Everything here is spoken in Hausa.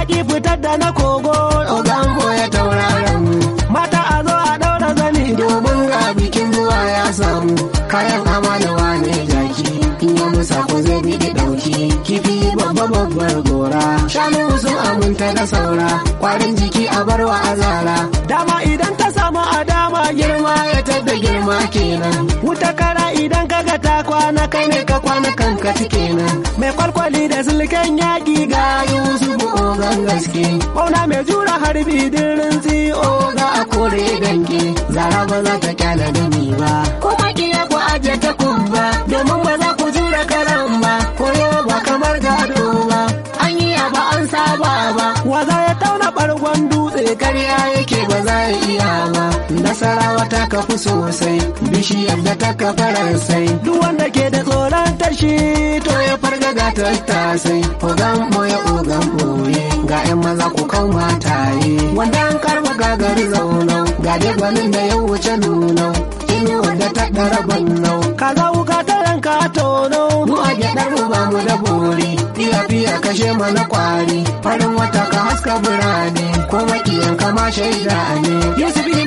yaƙi fitar da na kogo Ogan ya tauraron mu mata a zo a ɗaura zani domin ga bikin zuwa ya samu kayan amalawa ne jaki in ya musa ko zai biɗi ɗauki kifi babba babbar gora shanu sun aminta da saura kwarin jiki a barwa azara dama idan ta samu a dama girma ya tadda girma kenan wuta kara idan kaga ta kwana kai ne ka kwana kanka kenan mai kwalkwali da silken yaƙi ga ga yusufu ogan gaske Bauna mai jura harbi dirin tsiyo oga a kore dange zara ba za ta kyala da ni ba kuma kiya ku aje ta kubba domin ba za ku jura karan ba koyo ba kamar gado ba an yi ba an saba ba waza ya tauna ɓargon dutse karya yake ba za ya iya ba nasarawa ta kafu sosai bishiyar da ta kafa sai duk wanda ke da tsoron tashi to ya farga ga tattasai ogan moya ogan boye ga yan maza ku kan mataye wanda an karba gagar zaunau ga dai gwanin da ya wuce nunau ini wanda ta ɗara bannau kaza wuka ta yanka tono mu a gyaɗar mu ba mu da bori fiya fiya kashe mana kwari farin wata ka haska birane ko makiyan kama shaida ne yusuf